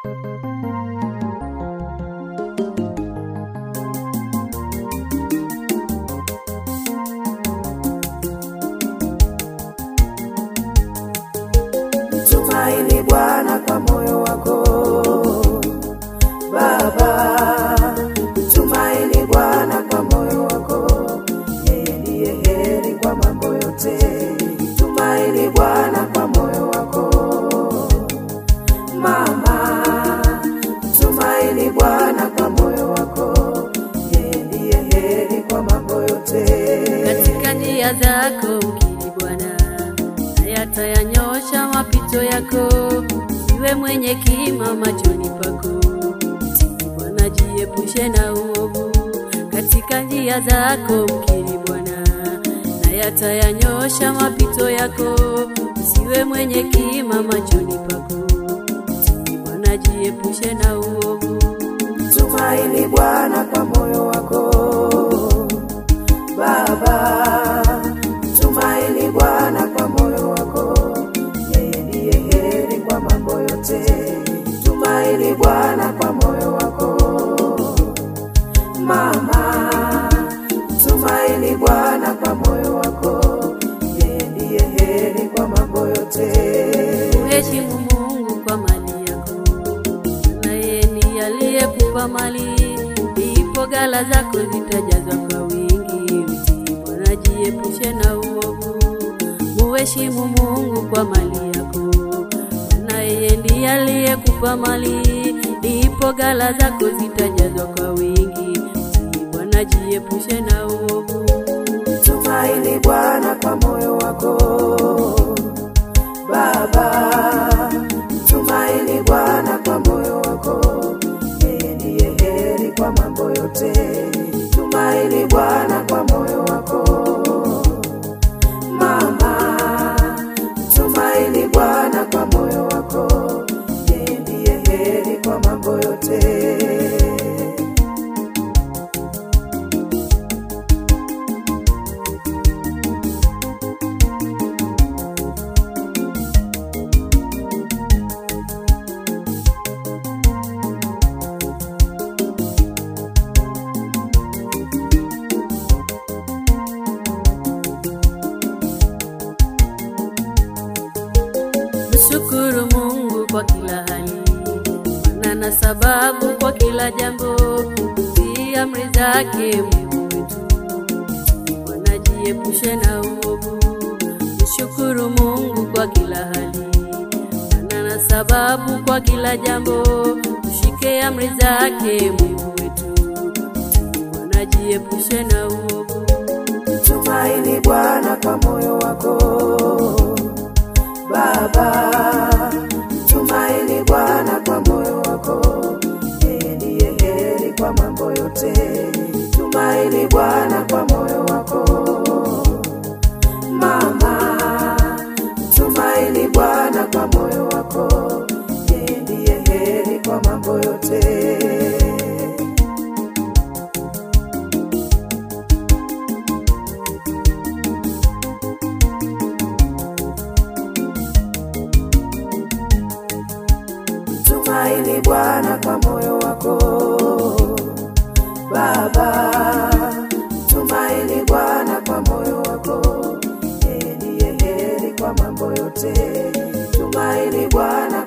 Mtumaini Bwana kwa moyo wako Baba, mtumaini Bwana kwa moyo wako, yeye ndiye heri kwa mambo yote. Mtumaini Bwana kwa moyo wako mama, mtumaini Bwana kwa moyo wako, yeye ndiye heri kwa mambo yote. katika njia zako mkiri Bwana, naye atayanyosha mapito yako. Siwe mwenye kima machoni pako, mtii Bwana, jiepushe na uovu. Katika njia zako mkiri Bwana, naye atayanyosha mapito yako. Siwe mwenye kima machoni pako, mtii Bwana, jiepushe na uovu. Mtumaini Bwana kwa moyo wako Baba, mtumaini Bwana kwa moyo wako, yeye ndiye heri kwa mambo yote. Mtumaini Bwana kwa moyo wako mama, mtumaini Bwana kwa moyo wako, yeye ndiye heri kwa mambo yote. Mheshimu Mungu kwa mali yako, na yeye ndiye aliyekupa mali, ndipo ghala zako zitajazwa kwa wingi. Mtii Bwana, jiepushe na uovu. Mheshimu Mungu kwa mali yako, na yeye ndiye aliyekupa mali, ndipo ghala zako zitajazwa kwa wingi. Mtii Bwana, jiepushe na uovu. Mtumaini Bwana kwa moyo wako Baba, mtumaini Bwana kwa moyo wako, yeye ndiye heri kwa mambo yote. Mtumaini Bwana kwa moyo wako mama, mtumaini Bwana kwa moyo wako, yeye ndiye heri kwa mambo yote. Mshukuru Mungu kwa kila hali, maana na sababu kwa kila jambo. Tii amri zake Mungu wetu, Bwana jiepushe na uovu. Mshukuru Mungu kwa kila hali, maana na sababu kwa kila jambo. Ushike amri zake Mungu wetu, Bwana jiepushe na uovu. Mtumaini Bwana kwa moyo wako Baba, mtumaini Bwana kwa moyo wako, yeye ndiye heri kwa mambo yote. Tumaini Bwana kwa moyo wako mama, mtumaini Bwana kwa moyo wako, yeye ndiye heri kwa mambo yote. Tumaini Bwana kwa moyo wako Baba, tumaini Bwana kwa moyo wako, yeye ndiye heri kwa mambo yote. Tumaini Bwana